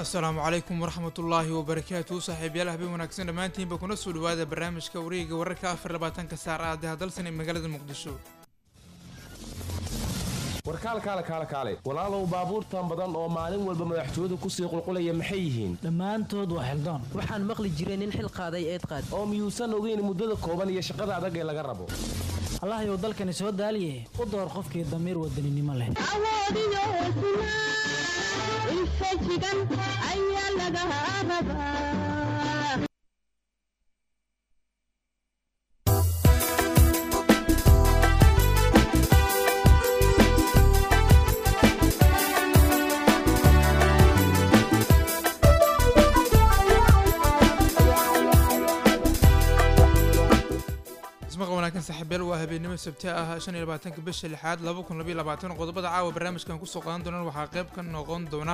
asalaamu calaykum waraxmatullaahi wabarakaatu saaxiibyaal habeen wanaagsan dhammaantiinba kuna soo dhawaada barnaamijka wareega wararka afar labaatanka saar ah dahadalsan ee magaalada muqdisho warkaalkaale kaale kaale walaalow baabuurtan badan oo maalin walba madaxtooyadu kusii qulqulaya maxay yihiin dhammaantood waa xildaan waxaan maqli jiray nin xil qaaday eed qaad oo miyuusan ogeyn muddada kooban iyo shaqada adag ee laga rabo allahayow dalkani soo daaliye u door qofkii damiir wadaninimo leh awoodiyo hesnaa infajigan ayaa laga rabaa ismaqa wanaagsan saaxiibyaal waa habeennimo sabti ah shan iyo labaatanka bisha lixaad laba kun labayo labaatan qodobada caawa barnaamijkan kusoo qaadan doonaan waxaa qayb ka noqon doona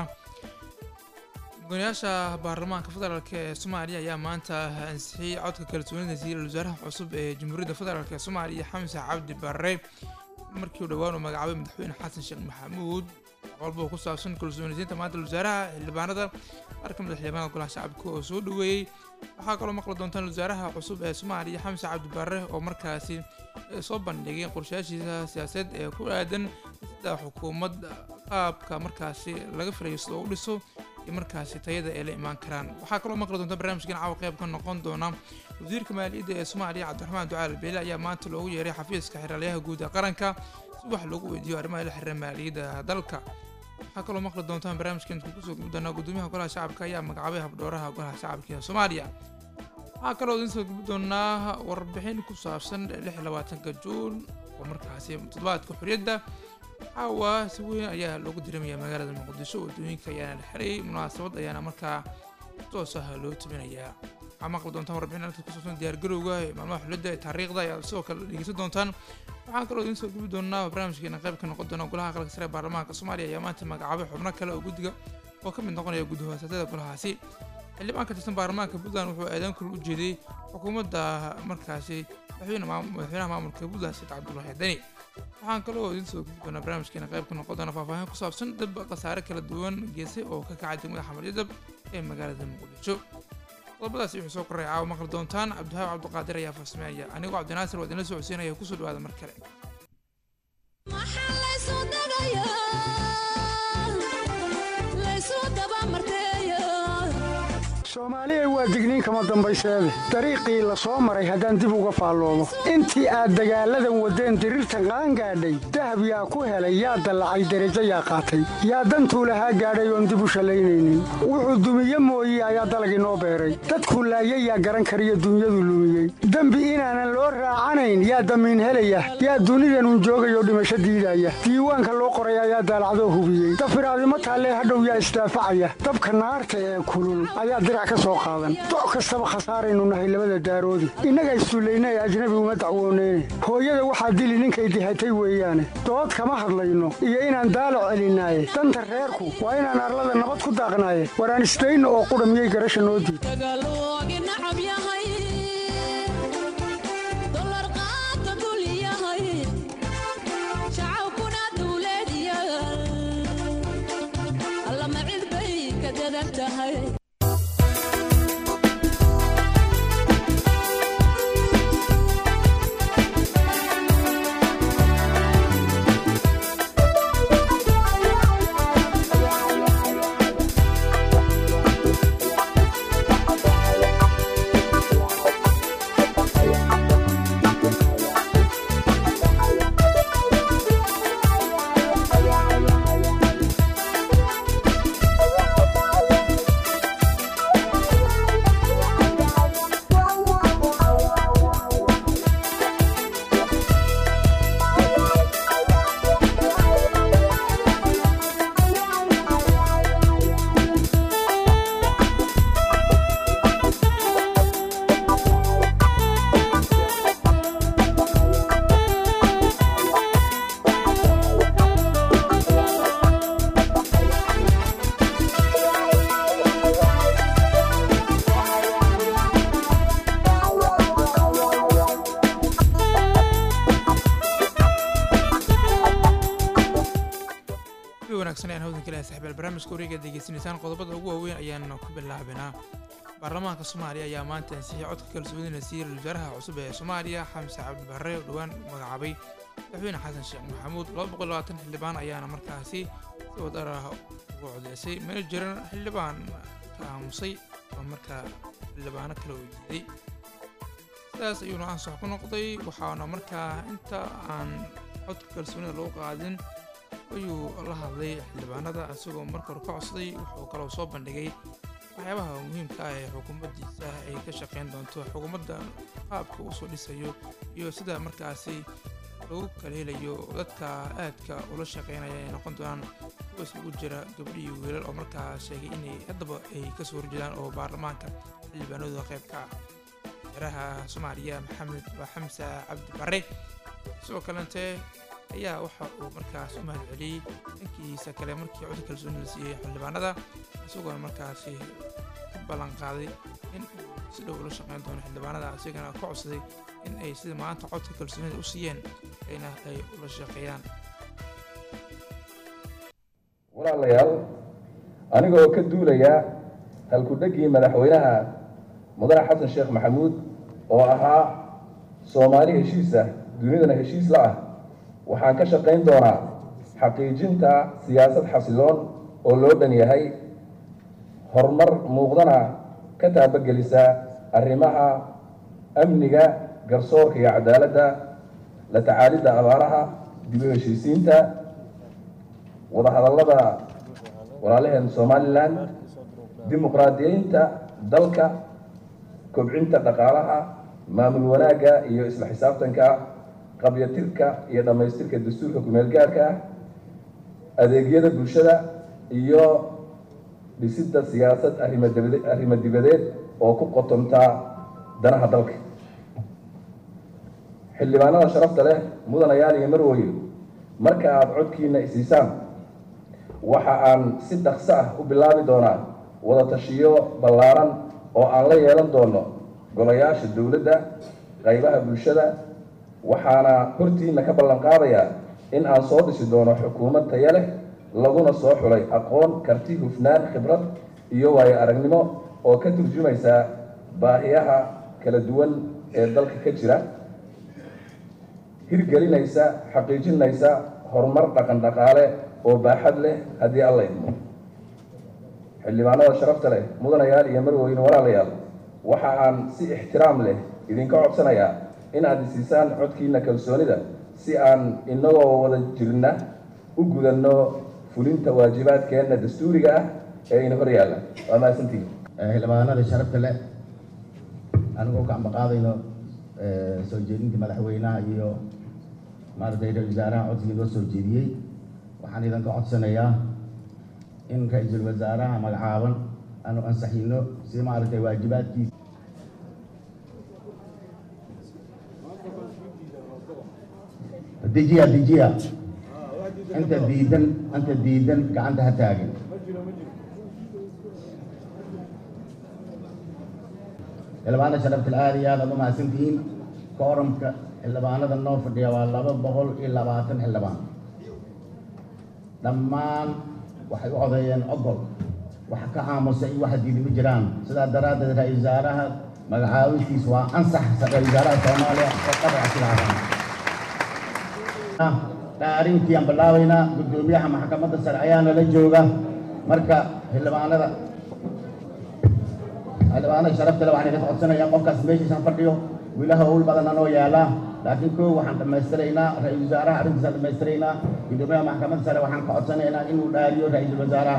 mudanayaasha baarlamaanka federaalk ee soomaaliya ayaa maanta ansixiyey codka kalsoonida ra-iisul wasaaraha cusub ee jamhuuriyadda federaalk ee soomaaliya xamse cabdi barre markii uu dhowaan uu magacaabay madaxweyne xasan sheekh maxamuud walba ku saabsan kalsoonisiinta maanta wasaaraha xildhibaanada qaar ka mid a xildhibaanada golaha shacabka oo soo dhaweeyey waxaa kaloo maqli doontaan wasaaraha cusub ee soomaaliya xamse cabdi barre oo markaasi soo bandhigay qorshayaashiisa siyaasadeed ee ku aadan sida xukuumad qaabka markaasi laga filayo sida u dhiso iyo markaasi tayada ay la imaan karaan waxaa kaloo maqli doonta barnaamijkan caawa qayb ka noqon doona wasiirka maaliyadda ee soomaaliya cabdiraxmaan ducaal beele ayaa maanta loogu yeeray xafiiska xeraalyaha guud ee qaranka si wax loogu weydiiyo arrimaha la xiriira maaliyadda dalka waxaa kaloo maqli doontaan barnaamijkan kusoo gubi doonaa gudoomiyaha golaha shacabka ayaa magacaabay habdhooraha golaha shacabka ee soomaaliya waxaa kaloo idin soo gubi doonaa warbixin ku saabsan lix iyo labaatanka juun oo markaasi toddobaadka xorriyadda caawa si weyn ayaa loogu diramaya magaalada muqdisho waddooyinka ayaana la xirayay munaasabad ayaana markaa toos ah loo tabinayaa waxaa maqli doontaan warbixin halka ku saabsan diyaargarowga ee maalmaha xulidda ee taariikhda ayaa sidoo kale dhegeysan doontaan waxaan kaloo idiin soo gubi doonaa barnaamijkeena qayb ka noqon doona golaha aqalka sare ee baarlamaanka soomaaliya ayaa maanta magacaabay xubno kale oo guddiga oo ka mid noqonaya gudahoosatada golahaasi xildhibaan ka tirsan baarlamaanka puntland wuxuu eedeyn kul u jeeday xukuumadda markaasi madaxweynaha maamulka puntland said cabdulaahi deni waxaan kaloo idiin soo gubi doonaa barnaamijkeena qayb ka noqon doona faahfaahin ku saabsan dab khasaare kala duwan geesay oo ka kacay degmada xamaryadab ee magaalada muqdisho qodobadaasi wuxuu soo korray caawa maqli doontaan cabdihaab cabdiqaadir ayaa farsameynaya anigoo cabdinaasir waa idinla socodsiinaya kusoo dhawaada mar kale soomaaliya waa digniin kama dambayseede dariiqii la soo maray haddaan dib uga faalloomo intii aad dagaalladan waddeen diriirta qaan gaadhay dahab yaa ku helay yaa dallacay derajo yaa qaatay yaa dantuu lahaa gaadhay oon dib u shallaynaynin wuxuu dumiye mooye ayaa dalagii noo beeray dadkuu laayay yaa garan kariyo dunyadu lumiyey dembi inaanan loo raacanayn yaa damiin helaya yaa dunidanun joogayoo dhimasho diidaya diiwaanka loo qoray ayaa daalacdoo hubiyey dafiraadimo taallee hadhow yaa isdaafacaya dabka naarta ee kulul ayaa dirac doc kastaba khasaaraynu nahay labada daaroodi innaga issullayna ee ajnabi uma dacwooneyne hooyada waxaa dili ninkay dihatay weeyaane dood kama hadlayno iyo inaan daalac celinaaye danta reerku waa inaan arlada nabad ku daaqnaaye waraan isdayno oo qudha miyay garasha noo diid barnaamijka wareega degeysanaysaan qodobada ugu waaweyn ayaan ku bilaabanaa baarlamaanka soomaaliya ayaa maanta ansixiyay codka kalsoonida siiyey ra-iisul wasaaraha cusub ee soomaaliya xamse cabdi barre oo dhowaan magacaabay madaxweyne xasan sheekh maxamuud laba boqol labaatan xildhibaan ayaana markaasi si wadar ah ugu codeysay mana jiran xildhibaan ka aamusay oo markaa xildhibaano kale oo diiday sidaas ayuuna ansax ku noqday waxaana markaa inta aan codka kalsoonida lagu qaadin ayuu la hadlay xildhibaanada isagoo marka hore ka codsaday wuxuu kaloo soo bandhigay waxyaabaha muhiimka ah ee xukuumaddiisa ay ka shaqeyn doonto xukuumadda qaabka uu soo dhisayo iyo sida markaasi lagu kala helayo dadka aadka ula shaqeynaya ay noqon doonaan kuwa isugu jira gabdho iyo wiilal oo markaa sheegay inay haddaba ay kasoo horjeedaan oo baarlamaanka xildhibaanadooda qayb ka ah madaxweynaha soomaaliya maxamed waa xamse cabdi barre sidoo kalente ayaa waxa uu markaas u mahad celiyey dhankiisa kale markii codka kalsooni la siiyey xildhibaanada isagoona markaasi ka ballan qaaday in uu si dhow ula shaqeyn doono xildhibaanada isagana ka codsaday in ay sida maanta codka kalsoonida u siiyeen ayna ay ula shaqeeyaan walaalayaal aniga oo ka duulaya halku-dhaggii madaxweynaha mudane xasan sheekh maxamuud oo ahaa soomaali heshiis ah dunidana heshiis la ah waxaan ka shaqayn doonaa xaqiijinta siyaasad xasiloon oo loo dhan yahay horumar muuqdana ka taabagelisa arrimaha amniga garsoorka iyo cadaaladda la tacaalidda abaaraha dib u heshiisiinta wadahadallada walaalaheen somalilan dimuqraadiyeynta dalka kobcinta dhaqaalaha maamul wanaagga iyo isla xisaabtanka qabyatirka iyo dhammaystirka dastuurka kumeel gaarka ah adeegyada bulshada iyo dhisidda siyaasad arimadibade arrimo dibadeed oo ku qotontaa danaha dalka xildhibaanada sharafta leh mudanayaal iyo marwooye marka aada codkiina isiisaan waxa aan si dhaqso ah u bilaabi doonaa wada tashiyo ballaaran oo aan la yeelan doono golayaasha dowladda qaybaha bulshada waxaana hortiina ka ballan qaadayaa in aan soo dhisi doono xukuumad taya leh laguna soo xulay aqoon karti hufnaan khibrad iyo waayo aragnimo oo ka turjumaysa baahiyaha kala duwan ee dalka ka jira hirgelinaysa xaqiijinaysa horumar dhaqan dhaqaale oo baaxad leh haddii alla idmo xildhibaanada sharafta leh mudanayaal iyo marweyne walaalayaal waxa aan si ixtiraam leh idinka codsanayaa in aad isiisaan codkiina kalsoonida si aan inagoo wada jirna u gudanno fulinta waajibaadkeenna dastuuriga ah ee ina hor yaalla waa mahadsantihin xildhibaanada sharafta leh anigoo ka ambaqaadayno soo jeedinta madaxweynaha iyo maaragtay ra-isul wasaaraha codsigii loo soo jeediyey waxaan idinka codsanayaa in ra-iisul wasaaraha magacaaban aanu ansaxino si maaragtay waajibaadkiisa dejiya dejiya inta diidan inta diidan gacanta ha taagin xildhibaanada sharaftal aad iyo aad aad u mahadsantihiin kooramka xildhibaanada noo fadhiya waa laba boqol iyo labaatan xildhibaan dhammaan waxay u codeeyeen ogol waxa ka aamusa iyo waxa diidi ma jiraan sidaa daraaddeed ra-isul wasaaraha magacaabistiis waa ansax ra-isul wasaaraha soomaaliya oo qadaca silaadan dhaarintii aan bilaabaynaa guddoomiyaha maxkamadda sare ayaa nala jooga marka xildhibaanada xildhibaanada sharafta le waxaan idinka codsanayaa qofkaas meeshiisaan fadhiyo wiilaha owl badan anoo yaalaa laakiin koo waxaan dhammaystiraynaa ra-isul wasaaraha arrintiisaan dhammaystiraynaa guddoomiyaha maxkamadda sare waxaan ka codsanaynaa inuu dhaariyo ra-iisul wasaaraha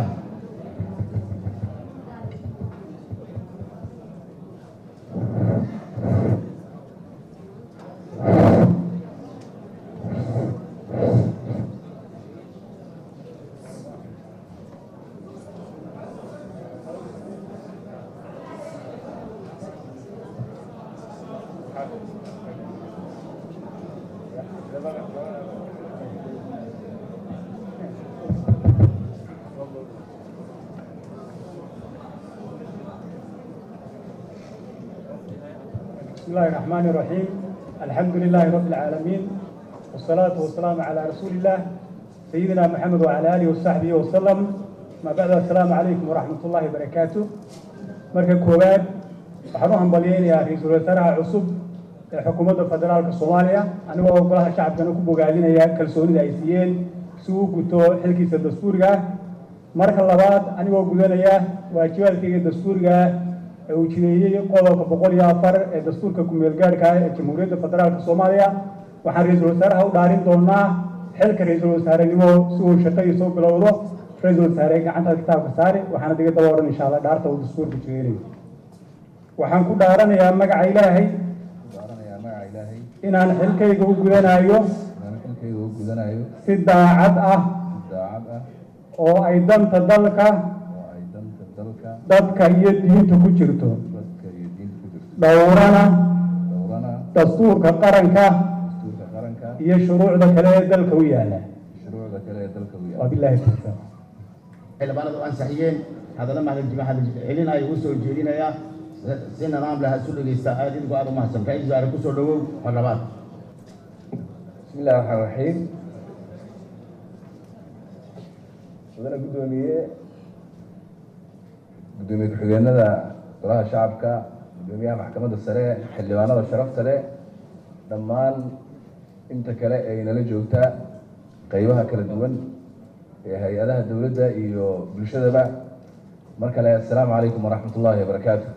بسم الله الرحمن الرحيم الحمد لله رب العالمين والصلاة والسلام على رسول الله سيدنا محمد وعلى آله وصحبه وسلم ما بعد السلام عليكم ورحمة الله وبركاته marka koowaad waxaan u hambalyaynayaa ra-iisul wasaaraha cusub ee xukuumadda federaalka soomaaliya anigoo golaha shacabkana ku bogaadinaya kalsoonida ay siiyeen si uu guto xilkiisa dastuuriga ah marka labaad anigoo gudanaya waajibaadkayga dastuuriga ah ee uu jideeyey qodobka boqol iyo afar ee dastuurka ku-meelgaadhka ah ee jamhuuriyadda federaalka soomaaliya waxaan ra-iisul wasaaraha u dhaarin doonaa xilka ra-iisul wasaarenimo si uu shaqadiisa u bilowdo ra-iisul wasaare gacantaad kitaabka saari waxaana diga daba odhan insha allah dhaarta uu dastuurka jideeyayo waxaan ku dhaaranayaa magaca ilaahay dooranayaa magaca ilaahay inaan xilkayga u gudanayo inaan xilkayga u gudanayo si daacad ah si daacad ah oo ay danta dalka oo ay danta dalka dadka iyo diinta ku jirto dadka iyo diinta ku jirto dhowrana dhowrana dastuurka qaranka dastuurka qaranka iyo shuruucda kale ee dalka u yaala shuruucda kale ee dalka u yaala wabilaahi tawfiiq xildhibaanadu ansixiyeen haddana mahadcelin ay u soo jeedinayaa si nidaam leh isu dhegeysta aad idinku aad u mahadsan ra-iisul wasaare kusoo dhawow mar labaad بسم الله الرحمن الرحيم mudane guddoomiye guddoomiye ku-xigeenada golaha shacabka guddoomiyaha maxkamadda sare xildhibaanada sharafta leh dhammaan inta kale ee inala joogta qeybaha kala duwan ee hay-adaha dowladda iyo bulshadaba mar kale assalaamu calaykum waraxmat ullaahi wabarakaatu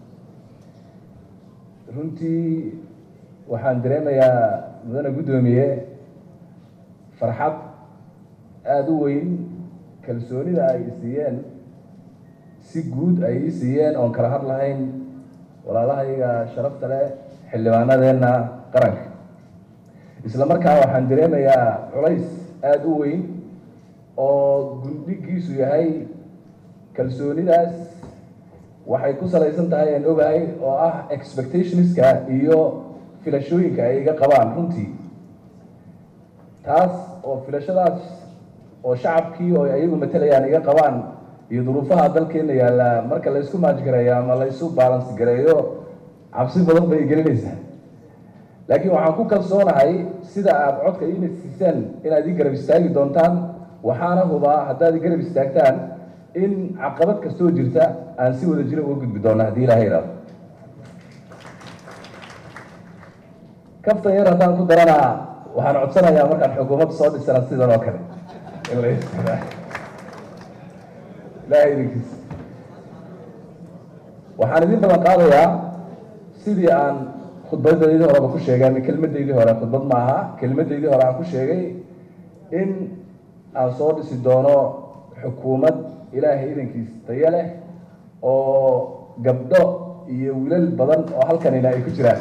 runtii waxaan dareemayaa mudane guddoomiye farxad aada u weyn kalsoonida ay siiyeen si guud ay ii siiyeen oon kala had lahayn walaalahayga sharafta leh xildhibaanadeenna qaranka isla markaa waxaan dareemayaa culays aada u weyn oo gundhigiisu yahay kalsoonidaas waxay ku salaysan tahay aan ogahay oo ah expectationska iyo filashooyinka ay iga qabaan runtii taas oo filashadaas oo shacabkii oo ayagu matalayaan iga qabaan iyo duruufaha dalkeena yaalla marka la isku maajgareeyo ama la isu balance gareeyo cabsi badan bay gelinaysaa laakiin waxaan ku kalsoonahay sida aada codka iina siiseen inaad ii garab istaagi doontaan waxaana hubaa haddaad ii garab istaagtaan in caqabad kastoo jirta aan si wada jira uga gudbi doona haddii ilaahay idhaado kaftan yar haddaan ku daranaa waxaan codsanayaa markaan xukuumadda soo dhisana sidan oo kale in la isticmaalo ilaahay idinkiisa waxaan idin balan qaadayaa sidii aan khudbadaydii horeba ku sheegay ama kelmadaydii hore khudbad ma aha kelmadaydii hore aan ku sheegay in aan soo dhisi doono xukuumad ilaahay idankiis tayo leh oo gabdho iyo wiilal badan oo halkanina ay ku jiraan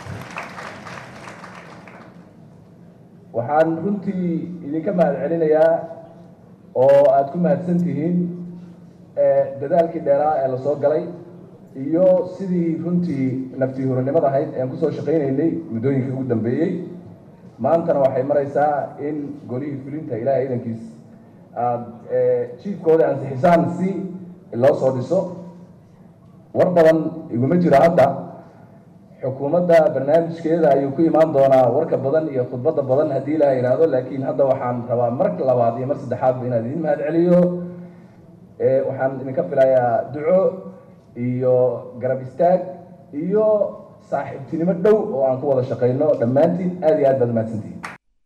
waxaan runtii idinka mahad celinayaa oo aada ku mahadsan tihiin dadaalkii dheeraa ee lasoo galay iyo sidii runtii naftii hurinimada ahayd ean kusoo shaqaynaynay muddooyinka ugu dambeeyey maantana waxay maraysaa in golihii fulinta ilaahay idankiis aada jiifkooda ansixisaan si loo soo dhiso war badan iguma jiro hadda xukuumadda barnaamijkeeda ayuu ku imaan doonaa warka badan iyo khudbadda badan haddii ilaha yidhaahdo laakiin hadda waxaan rabaa mar labaad iyo mar saddexaadba inaan idin mahad celiyo waxaan idinka filayaa duco iyo garab istaag iyo saaxiibtinimo dhow oo aan ku wada shaqayno dhammaantiin aad iyo aad baad mahadsantihin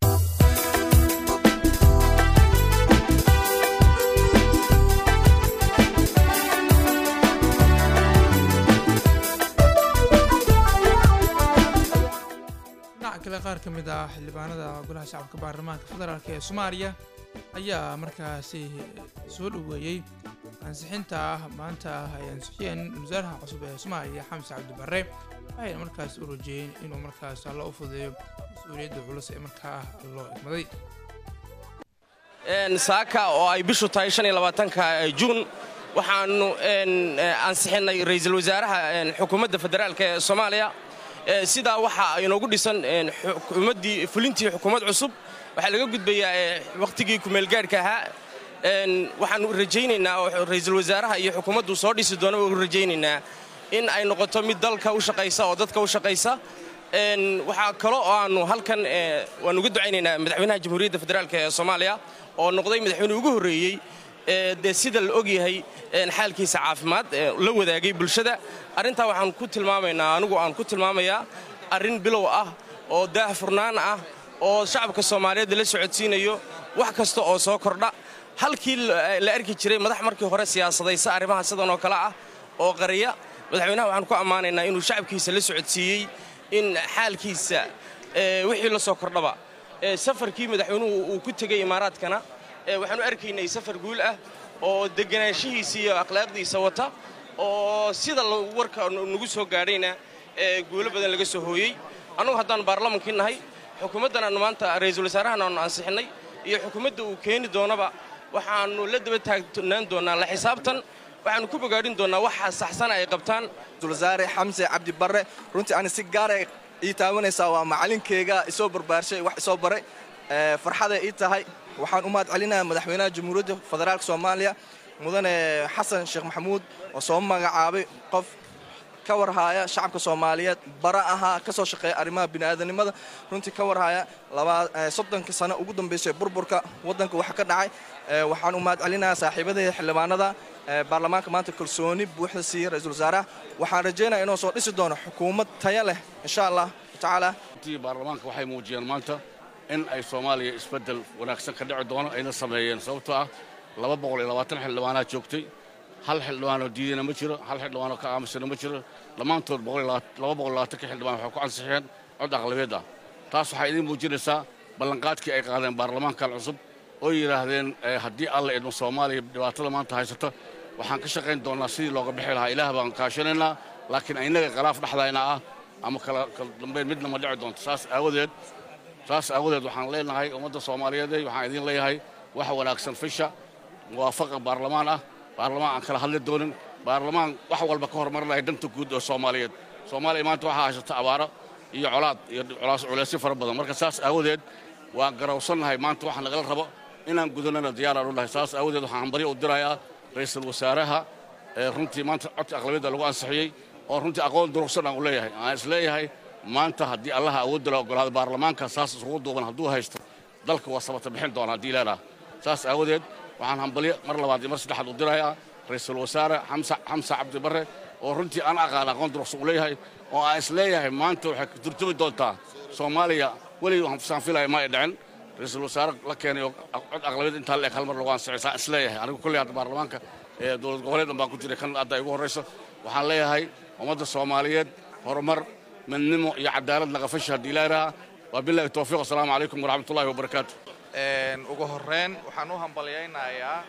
dhinaca kale qaar ka mid ah xildhibaanada golaha shacabka baarlamaanka federaalk ee soomaaliya ayaa markaasi soo dhoweeyey ansixinta maanta ay ansixiyeen wasaaraha cusub ee soomaaliya xamse cabdi barre waxayna markaas u rajeeyeen inuu markaas alla u fudeeyo mas-uuliyadda culus ee markaa loo egmaday saaka oo ay bishu tahay ka juun waxaannu ansixinnay ra'iisul wasaaraha xukuumadda federaalk ee soomaaliya sidaa waxaa inoogu dhisan xukuumaddii fulintii xukuumad cusub waxaa laga gudbayaa wakhtigii kumeelgaadhka ahaa waxaannu rajaynaynaa oo ra'iisul wasaaraha iyo xukuumaddu soo dhisi doona u rajaynaynaa in ay noqoto mid dalka u shaqaysa oo dadka u shaqaysa waxaa kalo oo aannu halkan waannu uga ducaynaynaa madaxweynaha jamhuuriyadda federaalk ee soomaaliya oo noqday madaxweyne ugu horreeyey ee dee sida la ogyahay een, xaalkiisa caafimaad ee la wadaagay bulshada arrintaa waxaan ku tilmaamaynaa anigu aan ku tilmaamayaa arrin bilow ah oo daahfurnaan ah oo shacabka soomaaliyeed la socodsiinayo wax kasta oo soo kordha halkii la la arki jiray madax markii hore siyaasadaysa arrimaha sidan oo kale ah oo qariya madaxweynaha waxaan ku ammaanaynaa inuu shacabkiisa la socodsiiyey in xaalkiisa ee, wixii la soo kordhaba ee, safarkii madaxweynuhu uu ku tegey imaaraadkana ee, waxaanu arkaynay safar guul ah oo deganaanshihiisa iyo akhlaaqdiisa wata oo sida la- warka nagu soo gaadhayna ee, guulo badan laga soo hooyey annugu haddaan baarlamankii nahay xukuumaddan aanu maanta ra'iisul wasaarahan aanu ansixinnay iyo xukuumadda uu keeni doonaba waxaannu la daba taagnaan doonnaa la xisaabtan waxaannu ku bogaadhin doonnaa waxa saxsan ay qabtaan wasaare xamse cabdi barre runtii ani si gaara ii taabanaysaa waa macalinkeyga isoo barbaarshay wax isoo baray Ee, farxaday ii tahay waxaan u mahad celinayaa madaxweynaha jamhuuriyadda federaalk soomaaliya mudane xasan sheekh maxamuud oo soo magacaabay qof ka warhaaya shacabka soomaaliyeed bara ahaa ka soo shaqeeya arrimaha bini'aadanimada runtii ka warhaaya labaa- ee, soddonka sano ugu dambaysay burburka waddanka waxa ka dhacay Ee, waxaan u mahad celinayaa saaxiibadii xildhibaanada ee, baarlamaanka maanta kalsooni buuxda siiyey ra-iisul wasaaraha waxaan rajaynayaa inuu soo dhisi doono xukuumad tayo leh insha allah tacaala runtii baarlamaanka waxay muujiyeen maanta in ay soomaaliya isbeddel wanaagsan ka dhici doono ayna sameeyeen sababtoo ah laba boqol iyo labaatan xildhibaanaa joogtay hal xildhibaanoo diidana ma jiro hal xildhibaanoo ka aamusana ma jiro dhammaantood boqol iyo labaat- laba boqol iyo labaatanka xildhibaan waxay ku ansixiyeen cod aqlabeed ah taas waxay idiin muujinaysaa ballanqaadkii ay qaadeen baarlamaankan cusub oo yidhaahdeen eh, haddii alla idmo soomaaliya dhibaatada maanta haysata waxaan ka shaqayn doonnaa sidii looga bixi lahaa ilaah baan kaashanaynaa laakiin innaga khilaaf dhexdayna ah ama kala kala dambayn midna ma dhici doonto saas aawadeed saas aawadeed waxaan leenahay ummadda soomaaliyeed waxaan idiin leeyahay wax wanaagsan fisha muwaafaqa baarlamaan ah baarlamaan aan kala hadli doonin baarlamaan wax walba ka hormarinaya danta guud oo soomaaliyeed soomaaliya maanta waxaa haysata abaaro iyo colaad iyo culaas culeysyo fara badan marka saas aawadeed waan garawsannahay maanta waxa nagala rabo inaan gudanana diyaaraan u nahay saas aawadeed waxaan hambaryo u dirayaa ra'iisul wasaaraha ee runtii maanta codka aqlabiyadda lagu ansixiyey oo runtii aqoon durugsan aan u leeyahay aan is leeyahay maanta haddii allaha awoodda la ogolaado baarlamaanka saas isugu duuban hadduu haysto dalka waa sabata bixin doona haddii leenaha saas aawadeed waxaan hambalyo mar labaad iyo mar saddexaad u dirayaa ra'iisul wasaare xamsa xamsa cabdi barre oo runtii aan aqaan aqoon durugsan u leeyahay oo aan is leeyahay maanta waxay ka turjumi doontaa soomaaliya weligii waxaan saan filaya ma ay dhicin ra'iisul wasaare la keenay oo cod aqlabiyad intaa la eg hal mar lagu ansixay saan is leeyahay anigu kolley hadda baarlamaanka ee dowlad goboleed baan ku jiray kan hadda igu horrayso waxaan leeyahay ummadda soomaaliyeed horumar midnimo iyo cadaalad naqafasha haddii ilaaha waa bilahi towfiiq asalaamu calaykum waraxmatullahi wabarakaatu ugu horreyn waxaan u hambalyaynayaa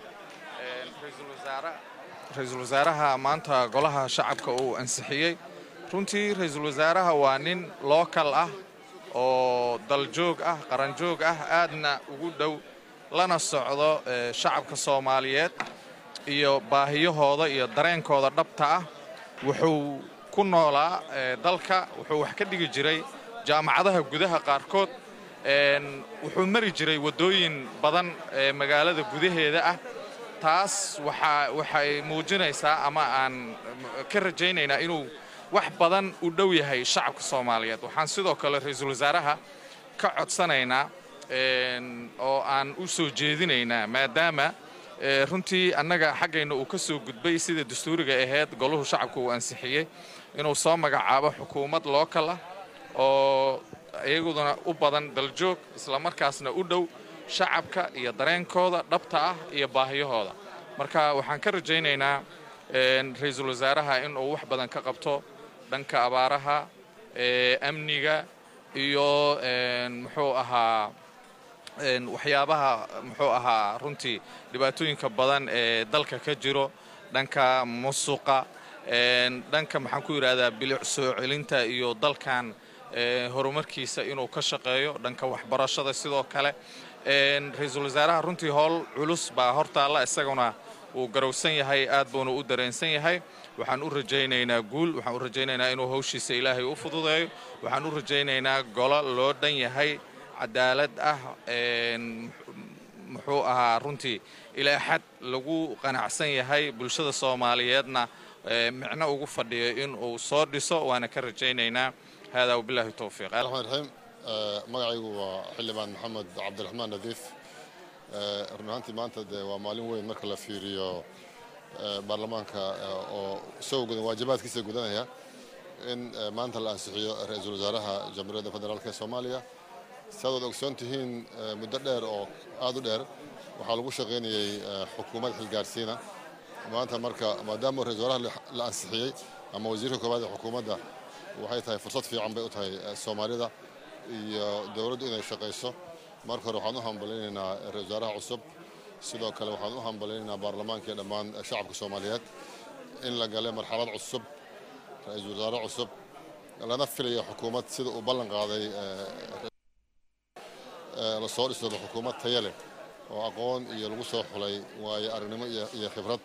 ra-iisul wasaaraha maanta golaha shacabka uu ansixiyey runtii ra-iisul wasaaraha waa nin lookal ah oo daljoog ah qaranjoog ah aadna ugu dhow lana socdo eh, shacabka soomaaliyeed iyo baahiyahooda iyo dareenkooda dhabta ah wuxuu ku noolaa eh, dalka wuxuu wax ka dhigi jiray jaamacadaha gudaha qaarkood een, wuxuu mari jiray waddooyin badan ee magaalada gudaheeda ah taas waxaa waxay muujinaysaa ama aan ka rajaynaynaa inuu wax badan u dhow yahay shacabka soomaaliyeed waxaan sidoo kale ra-iisul wasaaraha ka codsanaynaa een, oo aan u soo jeedinaynaa maadaama ee, runtii annaga xaggayna uu ka soo gudbay sida dastuuriga ahayd goluhu shacabku uu ansixiyey inuu soo magacaabo xukuumad lookal ah oo iyaguduna u badan daljoog islamarkaasna u dhow shacabka iyo dareenkooda dhabta ah iyo baahiyahooda marka waxaan ka rajaynaynaa een, ra-iisul wasaaraha inuu wax badan ka qabto dhanka abaaraha ee, amniga iyo een, muxuu ahaa een, waxyaabaha muxuu ahaa runtii dhibaatooyinka badan ee dalka ka jiro dhanka musuqa een, dhanka maxaan ku yidhahdaa bilic soo celinta iyo dalkan ee, horumarkiisa inuu ka shaqeeyo dhanka waxbarashada sidoo kale een, ra-iisul wasaaraha runtii howl culus baa hortaalla isaguna uu garowsan yahay aad buuna u dareensan yahay waxaan u rajaynaynaa guul waxaan u rajaynaynaa inuu hawshiisa ilaahay u fududeeyo waxaan u rajaynaynaa golo loo dhan yahay cadaalad ah een, muxuu ahaa runtii ilaa xad lagu qanacsan yahay bulshada soomaaliyeedna ee, micno ugu fadhiyo in uu soo dhiso waana ka rajaynaynaa haadaa wabilaahi towfiiq raxmaan raxiim magacaygu waa xildhibaan maxamed cabdiraxmaan nadiif run ahaantii maanta dee waa maalin weyn marka la fiiriyo baarlamaanka oo isagoo gudan waajibaadkiisa gudanaya in maanta la ansixiyo ra-iisul wasaaraha jamhuuriyadda federaalk ee soomaaliya siaad wad ogsoon tihiin muddo dheer oo aad u dheer waxaa lagu shaqaynayey xukuumad xilgaarsiina maanta marka maadaama ra-isul wasaaraha la ansixiyey ama wasiirka koowaad ee xukuumadda waxay tahay fursad fiican bay u tahay soomaalida iyo dowladdu inay shaqayso marka hore waxaan u hambalaynaynaa ra-isul wasaaraha cusub sidoo kale waxaan u hambalaynaynaa baarlamaanka iyo dhammaan shacabka soomaaliyeed in la galay marxalad cusub ra-iisul wasaare cusub lana filayo xukuumad sida uu ballan qaaday lasoo dhisado xukuumad taya leh oo aqoon iyo lagu soo xulay waayo aragnimo iyo khibrad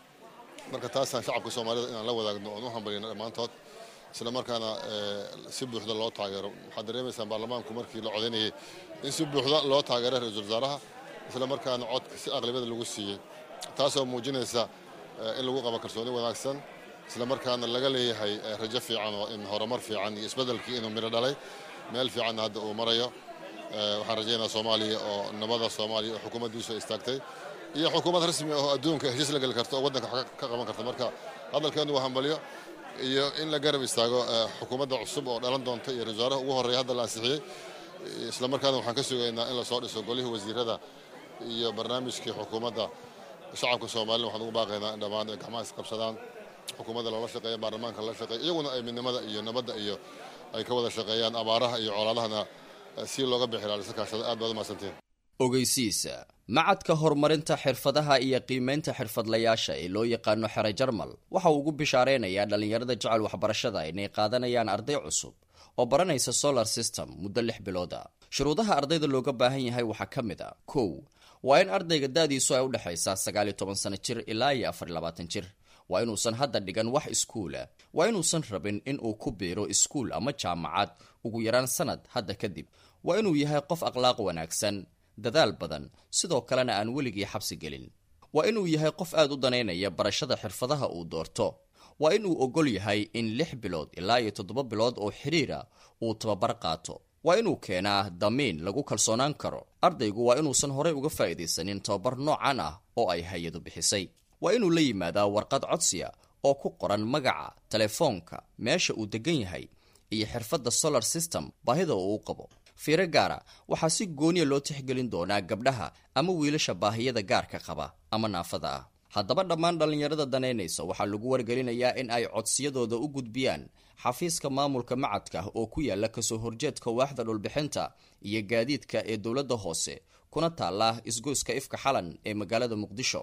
marka taasaan shacabka soomaalida inaan la wadaagno oon u hambalyayno dhammaantood isla markaana si buuxda loo taageero waxaad dareemaysaan baarlamaanku markii la codaynayay in si buuxda loo taageeray ra-iisul wasaaraha isla markaana codka si aqlabiyada lagu siiyey taasoo muujinaysa in lagu qabo kalsooni wanaagsan isla markaana laga leeyahay rajo fiican oo in horumar fiican iyo isbeddelkii inuu midho dhalay meel fiicanna hadda uu marayo waxaan rajaynayaa soomaaliya oo nabada soomaaliya oo xukuumaddiisu ay istaagtay iyo xukuumad rasmi oo adduunka heshiis la geli karta oo waddanka ka qaban karta marka hadalkeenu waa hambalyo iyo in la garab istaago xukuumadda cusub oo dhalan doonta iyo ra-isul wasaaraha ugu horreeya hadda la ansixiyey isla markaana waxaan ka sugaynaa in lasoo dhiso golihii wasiirada iyo barnaamijkii xukuumadda shacabka soomaalida waxaan ugu baaqaynaa in dhammaan ay gacmaha isqabsadaan xukuumadda loola shaqeeya baarlamaanka lala shaqeeya iyaguna ay midnimada iyo nabadda iyo ay ka wada shaqeeyaan abaaraha iyo colaadahana si looga bixi lahaa kaashada aad baad umahadsantiin ogeysiisa macadka horumarinta xirfadaha iyo qiimaynta xirfadlayaasha ee loo yaqaano xere jarmal waxa uu ugu bishaareynayaa dhallinyarada jecel waxbarashada inay qaadanayaan arday cusub oo baranaysa solar system muddo lix bilooda shuruudaha ardayda looga baahan yahay waxaa ka mid a kow waa in ardayga da-diisu ay u dhexaysaa sagaal iyo toban sano jir ilaa iyo afar iyo labaatan jir waa inuusan hadda dhigan wax iskuula waa inuusan rabin in uu ku biiro iskuul ama jaamacad ugu yaraan sanad hadda kadib waa inuu yahay qof akhlaaq wanaagsan dadaal badan sidoo kalena aan weligii xabsi gelin waa inuu yahay qof aad u danaynaya barashada xirfadaha uu doorto waa inuu ogol yahay in lix bilood ilaa iyo toddoba bilood oo xidhiira uu tababar qaato waa inuu keenaa damiin lagu kalsoonaan karo ardaygu waa inuusan horey uga faa'iidaysanin tababar noocan ah oo ay hay-adu bixisay waa inuu la yimaadaa warqad codsiya oo ku qoran magaca telefoonka meesha uu degan yahay iyo xirfadda solar system baahida uu u qabo fiiro gaara waxaa si gooniya loo tixgelin doonaa gabdhaha ama wiilasha baahiyada gaarka qaba ama naafada ah haddaba dhammaan dhallinyarada danaynaysa waxaa lagu wargelinayaa in ay codsiyadooda u gudbiyaan xafiiska maamulka macadka oo ku yaala kasoo horjeedka waaxda dhulbixinta iyo gaadiidka ee dowladda hoose kuna taala isgoyska ifka xalan ee magaalada muqdisho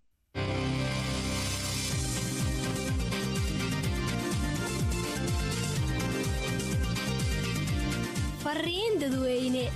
fariin dadweyne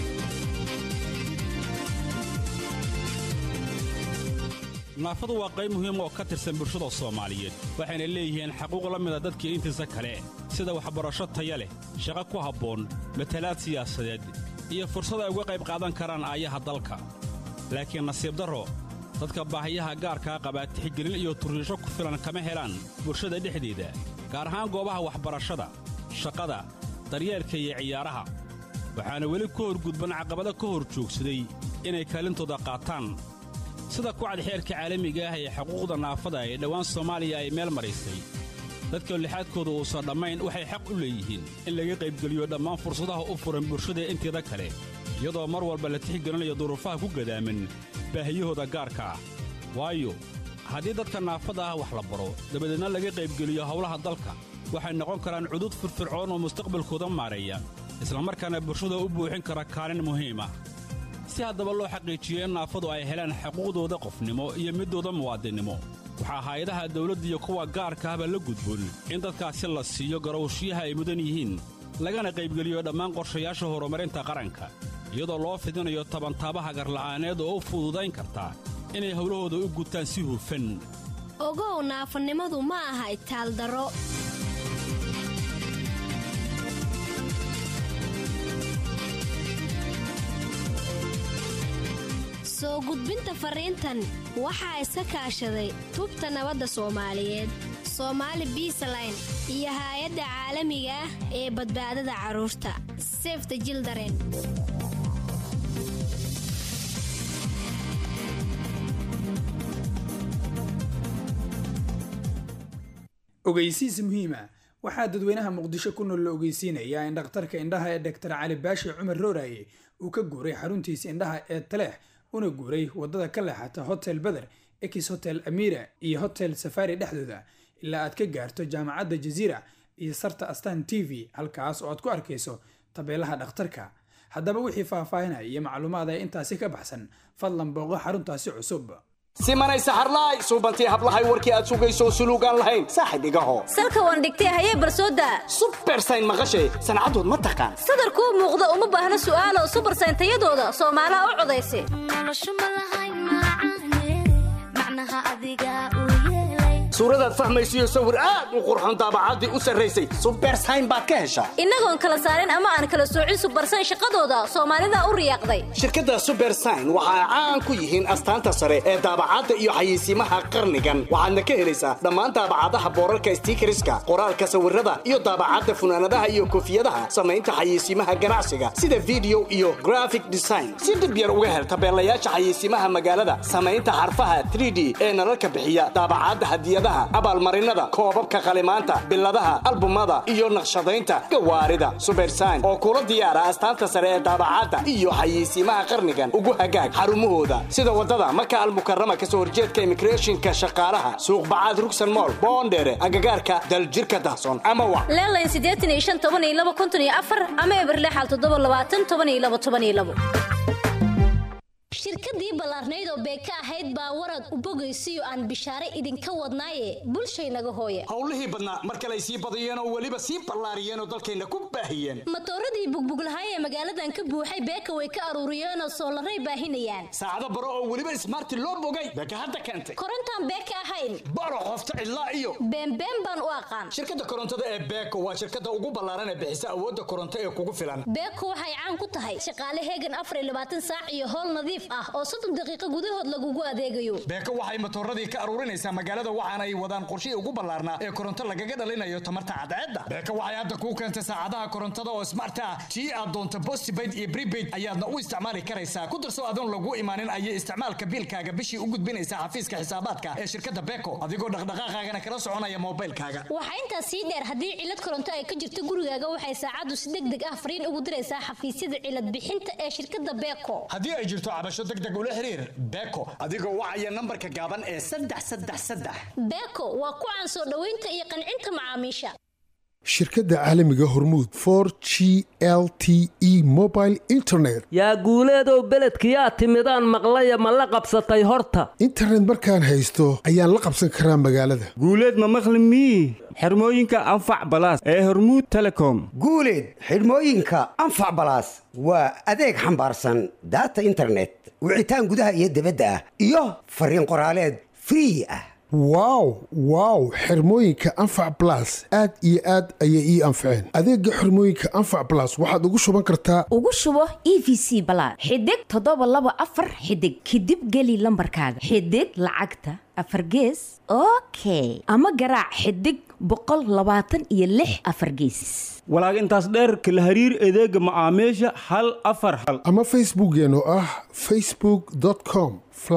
naafadu waa qayb muhiim oo ka tirsan bulshada soomaaliyeed waxayna leeyihiin xaquuq la mida dadkii intiisa kale sida waxbarasho taya leh shaqo ku habboon matalaad siyaasadeed iyo fursad ay uga qayb qaadan karaan aayaha dalka laakiin nasiib darro dadka baahiyaha gaarkaa qabaa tixgelin iyo turriisho ku filan kama helaan bulshada dhexdeeda gaar ahaan goobaha waxbarashada shaqada daryeelka iyo ciyaaraha waxaana weli ka horgudban caqabado ka hor joogsaday inay kaalintooda qaataan sida kucad xeerka caalamiga ah ee xuquuqda naafada ee dhowaan soomaaliya ay meel maraysay dadka lixaadkooda uusan dhammayn waxay xaq u leeyihiin in laga qaybgeliyo dhammaan fursadaha u furan bulshada inteeda kale iyadoo mar walba la tixgelinayo duruufaha ku gadaaman baahiyahooda gaarka ah waayo haddii dadka naafada ah wax la baro dabadeedna laga qaybgeliyo howlaha dalka waxay noqon karaan cudud firfircoon oo mustaqbalkooda maareeya islamarkaana bulshada u buuxin kara kaalin muhiim ah si haddaba loo xaqiijiyo in naafadu ay helaan xuquuqdooda qofnimo iyo midooda muwaadinnimo waxaa hay-adaha dawladda iyo kuwa gaarka ahba la gudboon in dadkaasi la siiyo garowshiyaha ay mudan yihiin lagana qaybgeliyo dhammaan qorshayaasha horumarinta qaranka iyadoo loo fidinayo tabantaabaha garla'aaneed oo u fududayn karta inay howlahooda u gutaan si hufan ogow naafanimadu ma aha itaaldaro soo gudbinta fariintan waxaa iska kaashaday tubta nabadda soomaaliyeed soomaali biisaline iyo haay-adda caalamiga ah ee badbaadada carruurta sefta jildaren ogeysiis muhiima waxaa dadweynaha muqdisho ku nool la ogeysiinayaa in dhakhtarka indhaha ee doctor cali baashi cumar rooraye uu ka guuray xaruntiisa indhaha ee taleex una guuray wadada ka leexata hotel beder ex hotel amira iyo hotel safari dhexdooda ilaa aad ka gaarto jaamacadda jaziira iyo sarta astan t v halkaas oo aad ku arkayso tabeelaha dhakhtarka haddaba wixii faahfaahinaya iyo macluumaad ee intaasi ka baxsan fadlan booqo xaruntaasi cusub simanay saxarlaay suubantii hablahay warkii aad sugayso suluugaan lahayn saaxib igaho salka waan dhigtay hayee barsooda subersayn maqashay sancadood ma taqaan sadarkuu muuqda uma baahna su'aalo subersayn tayadooda soomaalaha u codaysa suuradaad fahmaysiyo sawir aad u qurxon daabacaddii u sarraysay subersayn baad ka heshaa innagoon kala saarin ama aan kala soocin subersayn shaqadooda soomaalida u riyaaqday shirkadda subersayn waxa ay caan ku yihiin astaanta sare ee daabacadda iyo xayeysiimaha qarnigan waxaadna ka helaysaa dhammaan daabacadaha boorarka stiikariska qoraalka sawirada iyo daabacadda funaanadaha iyo koofiyadaha samaynta xayeysiimaha ganacsiga sida video iyo graphic design si dhib yar uga hel tabeelayaasha xayeysiimaha magaalada samaynta xarfaha 3d ee nalalka bixiya daabacadda hadiyadaha abaalmarinada koobabka qalimaanta biladaha albumada iyo naqshadaynta gawaarida subersayn oo kula diyaara astaanta sare ee daabacadda iyo xayeysiimaha qarnigan ugu hagaag xarumahooda sida wadada maka almukarama kasoo horjeedka immigrationka shaqaalaha suuq bacaad rugsan mool boondheere agagaarka daljirka dahson ama wa leelayn siddeetan iyo shan toban iyo laba konton iyo afar ama eberlexal toddoba labaatan toban iyo laba toban iyo labo shirkadii ballaarnayd oo beeka ahayd baa warad u bogaysiyo aan bishaare idinka wadnaaye bulshaynaga hooye howlihii badnaa mar kale ay sii badiyeen oo weliba sii ballaariyeen oo dalkayna ku baahiyeen matooradii bugbuglahay ee magaaladan ka buuxay beeka way ka aruuriyeenoo soolaray baahinayaan saacado baro oo weliba ismaarti loo bogay beeka hadda keentay korontaan beeka ahayn baro qofta cidlaa iyo beenbeen baan u aqaan shirkadda korontada ee beeko waa shirkadda ugu ballaaran ee bixisa awoodda koronto ee kugu filan beeko waxay caan ku tahay shaqaale heegan afar iyo labaatan saac iyo howl nadiif ah oo soddon daqiiqo gudahood lagugu adeegayo beeko waxay matooradii ka aruurinaysaa magaalada waxaana ay wadaan qorshihii ugu ballaarnaa ee koronto lagaga dhalinayo tamarta cadceedda beeko waxay hadda kuu keentay saacadaha korontada oo smart ah tii aad doonto postpaid iyo prepaid ayaadna u isticmaali karaysaa ku darso adoon lagu imaanin ayay isticmaalka biilkaaga bishii u gudbinaysaa xafiiska xisaabaadka ee shirkadda beeko adigoo dhaqdhaqaaqaagana kala soconaya moobilkaaga waxaa intaas sii dheer haddii cilad koronto ay ka jirto gurigaaga waxay saacaddu si deg deg ah fariin ugu diraysaa xafiisyada cilad bixinta ee shirkadda beeko haddii ay jirto cabasho deg deg ula xiriir beeko adigoo wacaya nambarka gaaban ee saddex saddex saddex beeko waa ku caan soo dhoweynta iyo qancinta macaamiisha shirkadda caalamiga hormuud for g l t e mobile internet yaa guuleedow beledkiyaa timidaan maqlaya ma la qabsatay horta internet markaan haysto ayaan la qabsan karaa magaalada guuleed ma maqli mii xirmooyinka anfac balaas ee hormuud telecom guuleed xidhmooyinka anfac balaas waa adeeg xambaarsan daata internet wicitaan gudaha iyo dibadda ah iyo fariin qoraaleed free ah wow wow xirmooyinka anfac balas aad iyo aad ayay ii anfaceen adeega xirmooyinka anfac balas waxaad ugu shuban kartaa ugu shubo e v c balaad xidig toddoba laba afar xidig kadib geli lambarkaaga xidig lacagta afar gees okay ama garaac xidig boqol labaatan iyo lix afar gees walaag intaas dheerka la hariir adeega macaamiisha hal afar hal ama facebookkeen oo ah facebook com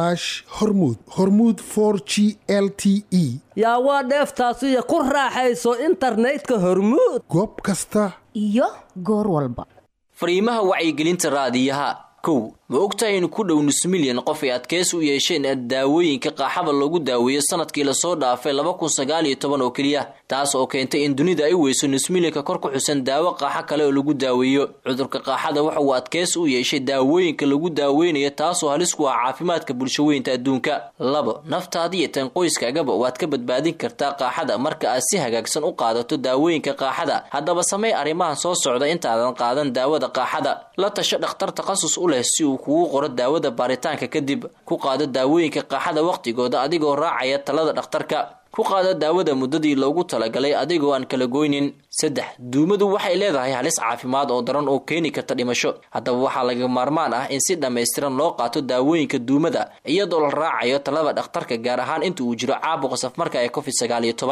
hormud hormud g l t e yaa waa dheeftaasiyo ku raaxayso internetka hormuud goob kasta iyo goor walba fariimaha wacyigelinta raadiyaha kow ma ogtahay in ku dhow nus milyan qof ay adkaysi u yeesheen daawooyinka qaaxada loogu daaweeyo sanadkii lasoo dhaafay laba kun sagaal iyo toban oo keliya taas oo keentay in dunida ay weyso nus milyanka kor ku xusan daawo qaaxo kale oo lagu daaweeyo cudurka qaaxada waxa uu adkaysi u yeeshay daawooyinka lagu daaweynayo taasoo halis ku ah caafimaadka bulshaweynta adduunka labo naftaada iyo tan qoyskaagaba waad ka badbaadin kartaa qaaxada marka aad si hagaagsan u qaadato daawooyinka qaaxada haddaba samey arrimahan soo socda intaadan qaadan daawada qaaxada la tasho dhakhtar takhasus u leh si uu kugu qoro daawada baaritaanka kadib ku qaado daawooyinka qaaxada wakhtigooda adigoo raacaya talada dhakhtarka ku qaado daawada muddadii loogu talagalay adigoo aan kala goynin saddex duumadu waxay leedahay halis caafimaad oo daran oo keeni karta dhimasho haddaba waxaa laga maarmaan ah in si dhammaystiran loo qaato daawooyinka duumada iyadoo la raacayo talada dhakhtarka gaar ahaan inta uu jiro caabuqa safmarka ee covid sagaal iyo toban